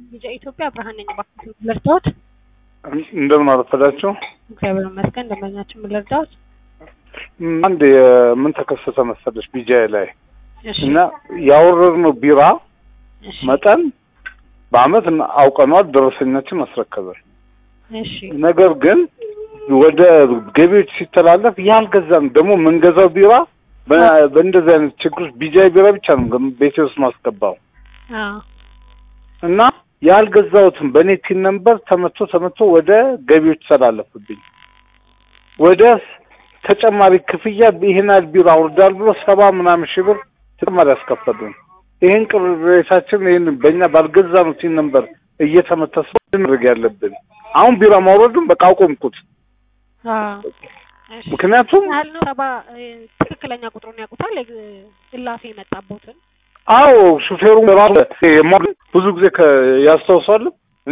ልጄ ኢትዮጵያ ብርሃን ነኝ። እባክዎት ልርዳዎት? እንደምን አረፈዳችሁ? እግዚአብሔር ይመስገን። ደንበኛችን ምን ልርዳዎት? አንድ የምን ተከሰተ መሰለሽ ቢጃይ ላይ እሺ እና ያወረድነው ቢራ እሺ መጠን በአመት አውቀኗል፣ ደረሰኛችን አስረከበን። እሺ ነገር ግን ወደ ገቢዎች ሲተላለፍ ያልገዛን ደግሞ የምንገዛው ቢራ በ- በእንደዚህ አይነት ችግሮች ቢጃይ ቢራ ብቻ ነው ገም- ቤቴ ውስጥ ማስገባው አዎ እና ያልገዛሁትን በእኔ ቲን ነምበር ተመቶ ተመቶ ወደ ገቢዎች ተላለፍብኝ። ወደ ተጨማሪ ክፍያ ይህን ያህል ቢራ አውርዳል ብሎ ሰባ ምናምን ሺህ ብር ተጨማሪ ያስከፈሉን። ይህን ቅሬታችን ይህን በእኛ ባልገዛነው ቲን ነምበር እየተመታ ስለሆነ ማድረግ ያለብን አሁን ቢራ ማውረዱን በቃ አቆምኩት። አዎ እሺ ምክንያቱም ያህል ነው ሰባ እ፣ ትክክለኛ ቁጥሩን ያውቁታል? እ- እላፊ የመጣቦትን አዎ ሹፌሩ ራሱ የማ- ብዙ ጊዜ ከ- ያስታውሳሉ። እኔ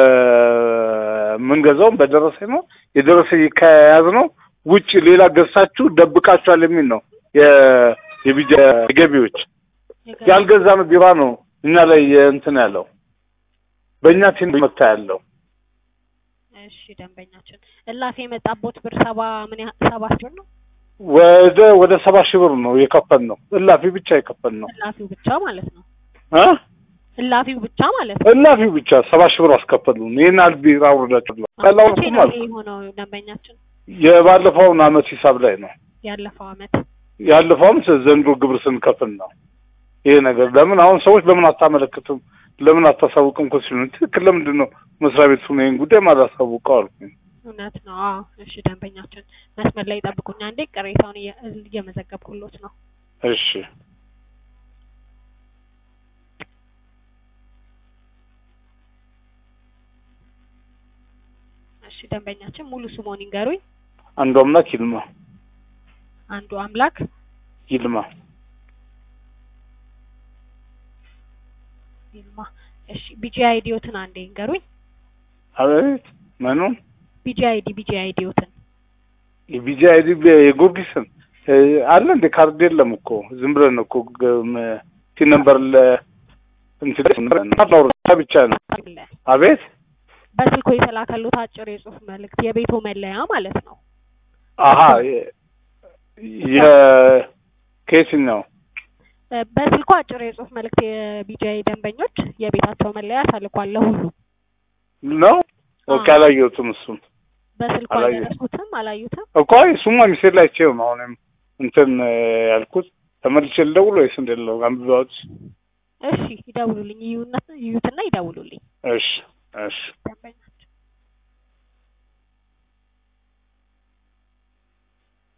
በምንገዛውም በደረሰኝ ነው የደረሰኝ ከያዝ ነው ውጭ ሌላ ገዝታችሁ ደብቃችኋል የሚል ነው የ- የቢጃ ገቢዎች የገ- ያልገዛነው ቢራ ነው እኛ ላይ እንትን ያለው በእኛ ቲን መታ ያለው እሺ ደንበኛችን እላፊ የመጣቦት ብር ሰባ ምን ያህል ሰባ ሺህ ብር ነው? ወደ ወደ ሰባ ሺህ ብር ነው የከፈል ነው እላፊ ብቻ የከፈል ነው እላፊው ብቻ ማለት ነው። እ እላፊው ብቻ ማለት ነው። እላፊ ብቻ ሰባ ሺህ ብር አስከፈሉን። ይህን ያህል ቢራ አውርዳችሁ መቼ ቀላውኩም ነው አልኩ ይሄ የሆነው ደንበኛችን? የባለፈውን አመት ሂሳብ ላይ ነው ያለፈው አመት ያለፈውም ዘንድሮ ግብር ስንከፍል ነው ይሄ ነገር። ለምን አሁን ሰዎች ለምን አታመለክትም ለምን አታሳውቅም እኮ ሲሉ ትክክል ለምንድን ነው መስሪያ ቤት ሆነ ይህን ጉዳይ ማላሳውቀው አልኩኝ። እውነት ነው። አዎ እሺ ደንበኛችን መስመር ላይ ይጠብቁኝ አንዴ ቅሬታውን እየ- እየመዘገብኩሎት ነው። እሺ እሺ ደንበኛችን ሙሉ ስሞን ይንገሩኝ። አንዱ አምላክ ይልማ አንዱ አምላክ ይልማ ይልማ። እሺ ቢጂ አይዲዮትን አንዴ ይንገሩኝ። አቤት ምኑን ቢጂ አይዲ ቢጂ አይዲዮትን የቢጂ አይዲ የጊዮርጊስን እ፣ አለ እንደ ካርድ የለም እኮ ዝም ብለን እኮ ቲ ነምበር ለ እንትን ብቻ ነው። አለ አቤት በስልኮ የተላከሉት አጭር የጽሁፍ መልእክት የቤቶ መለያ ማለት ነው። አሀ የ- የ ከየትኛው እ፣ በስልኮ አጭር የጽሁፍ መልእክት የቢጂአይ ደንበኞች የቤታቸው መለያ ተልኳል ለሁሉም። ነው? ኦኬ አላየሁትም እሱን በስልኮ አላየሁትም። አልደረሱትም፣ አላዩትም። እኮ እሱማ ሚሴል ላይ ቼው ነው አሁንም እንትን እ፣ ያልኩት ተመልሼ ልደውል ወይስ እንዴት ነው? አንብባዎች እሺ ይደውሉልኝ፣ ይዩና ይዩትና ይደውሉልኝ። እሺ እሺ